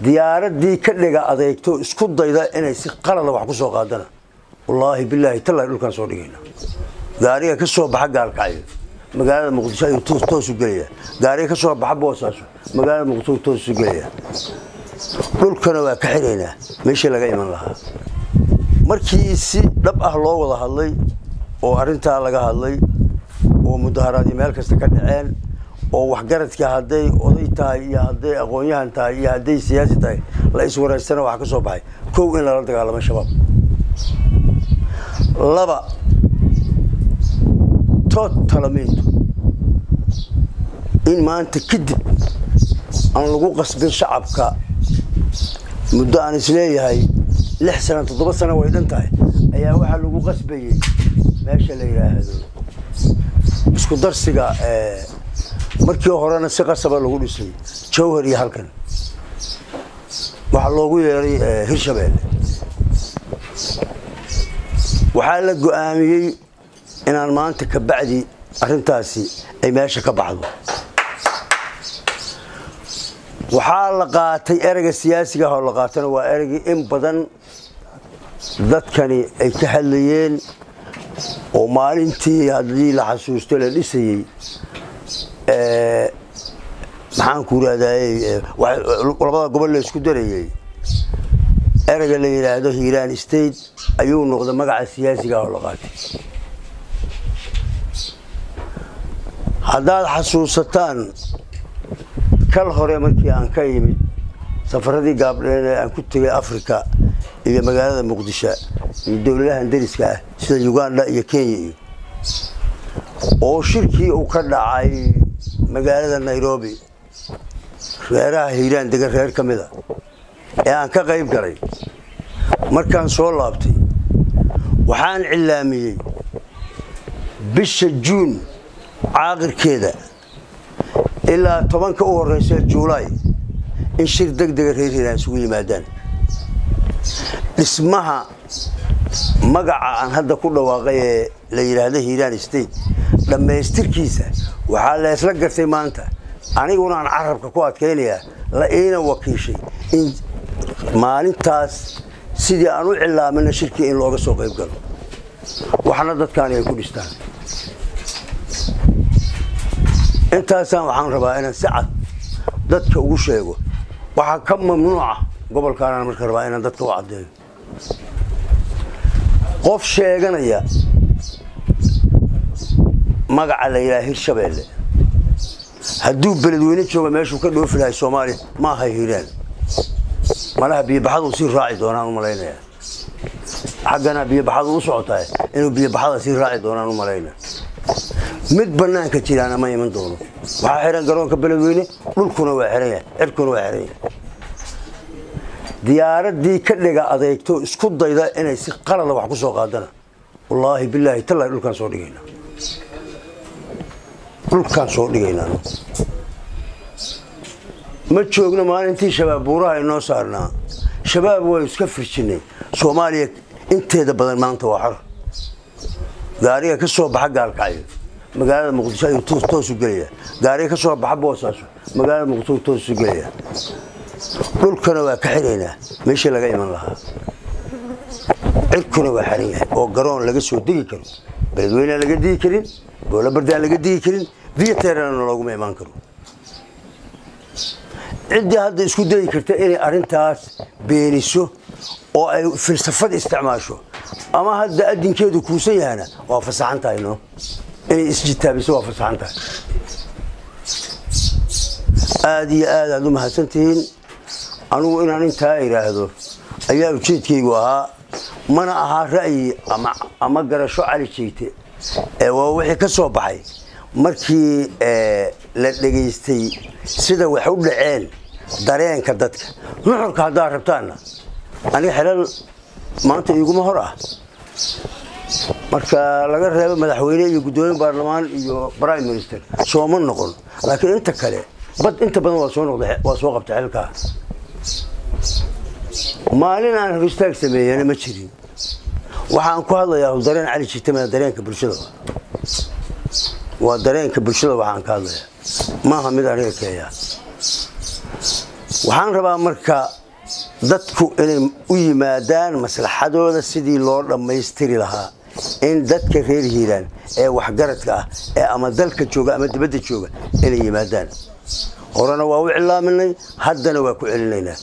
diyaaradii ka dhiga adeegto isku dayda inay si qalada wax ku soo qaadana wallaahi bilaahi tallaahi dhulkaan soo dhigayna gaariga ka soo baxa gaalkacyo magaalada muqdisho ayuu toosu gelaya gaariga ka soo baxa boosaaso magaalada muqdisho toosu gelaya dhulkana waa ka xiraynaa meeshii laga iman lahaa markii si dhab ah loo wada hadlay oo arrintaa laga hadlay oo mudaharaadii meel kasta ka dhaceen oo waxgaradka hadday oday tahay iyo hadday aqoon-yahan tahay iyo hadday siyaasi tahay la iswaraystana waxaa ka soo baxay kow in lala dagaalamo shabaab laba tootalamintu in maanta kadib aan lagu qasbin shacabka muddo aan isleeyahay lix sana toddoba sano way dhan tahay ayaa waxaa lagu qasbayey meesha la yidhaahdo isku darsiga markii horena si qasaba lagu dhisay jawhar iyo halkan waxaa loogu yeeray hirshabeelle waxaa la go-aamiyey inaan maanta ka bacdi arrintaasi ay meesha ka baxdo waxaa la qaatay ereyga siyaasiga ah oo la qaatana waa ereygii in badan dadkani ay ka hadlayeen oo maalintii haddii la xasuusto la dhisayey maxaanku irahdaay labada gobol la isku darayey ereyga la yidhaahdo hiiraan state ayuu noqday magaca siyaasiga ah oo la qaatay haddaad xasuusataan kal hore markii aan ka yimid safaradii gaabdheen ee aan ku tegay africa iyo magaalada muqdisho iyo dowladahan dariska ah sida uganda iyo kenya iyo oo shirkii uu ka dhacay magaalada nairobi reeraha hiiraan degan reer ka mida ee aan ka qayb galay markaan soo laabtay waxaan cilaamiyey bisha juun caaqirkeeda ilaa tobanka u horeysa juulaay in shir deg dega reer hiiraan isugu yimaadaan dhismaha magaca aan hadda ku dhawaaqay ee la yidhaahdo hiiraan state dhammaystirkiisa waxaa leesla gartay maanta aniguna aan carabka ku adkaynayaa la iina wakiishay in maalintaas sidii aan u cilaamina shirkii in looga soo qayb galo waxna dadkaani ay ku dhistaan intaasaan waxaan rabaa inaan si cad dadka ugu sheego waxaa ka mamnuuca gobolkaanaan marka rabaa inaan dadka u caddeeyo qof sheeganaya magaca la yidhaha hirshabeelle hadduu beledweyne jooga meeshuu ka dhoofi lahay soomaaliya ma aha hiiraan malaha biyobaxaduu sii raaci doonaan u malaynaya xaggana biyobaxadu u socotahay inuu biyobaxada sii raaci doonaan u malaynaya mid banaanka jiraana ma iman doono waxaa xihan garoonka beledweyne dhulkuna waa xihan yahay cirkuna waa xihan yahay diyaaradii ka dhiga adeegto isku dayda inay si qalada wax ku soo qaadana wallaahi bilaahi tallaahi dhulkaan soo dhigayna dhulkaan soo dhigaynaa ma joogno maalintii shabaab buuraha inoo saarnaa shabaab way iska firjinay soomaaliya inteeda badan maanta waa xor gaariga ka soo baxa gaalkacyo magaalada muqdisho ayuu toosu gelaya gaariga ka soo baxa boosaaso magaalada muqdisho toosu gelaya dhulkana waa ka xiraynaa meeshii laga iman lahaa cirkuna waa xiran yahay oo garoon laga soo degi karo beledweynea laga digi karin boolabardaan laga digi karin viyaterana looguma imaan karo ciddii hadda isku dayi karta inay arrintaas beeniso oo ay filsafad isticmaasho ama hadda adinkeedu kuusan yahana waa fasaxan tahay no inay isjitaabiso waa fasaxan tahay aada iyo aad aad u mahadsantihiin anugu inaan intaa idhaahdo ayaa ujeedkaygu ahaa mana ahaa ra'yi ama garasho cali jeegte ee waa wixii ka soo baxay markii la dhegaystay sida wax u dhaceen dareenka dadka nuxurka haddaad rabtaanna aniga xelal maanta iguma hor ah marka laga reebo madaxweyne iyo guddoomiye baarlamaan iyo prime minister sooma noqon laakiin inta kale bad inta badan waa soo noqda waa soo qabta xilkaa maalin aan hor istaag sameeyana ma jirin waxaan ku hadlayaa dareen cali jitama dareenka bulshada waa dareenka bulshada waxaan ka hadlayaa maaha mid aniga keeya waxaan rabaa marka dadku inay u yimaadaan maslaxadooda sidii loo dhammaystiri lahaa in dadka reer hiiraan ee waxgaradka ah ee ama dalka jooga ama dibadda jooga inay yimaadaan horena waa u cilaaminay haddana waa ku celinaynaa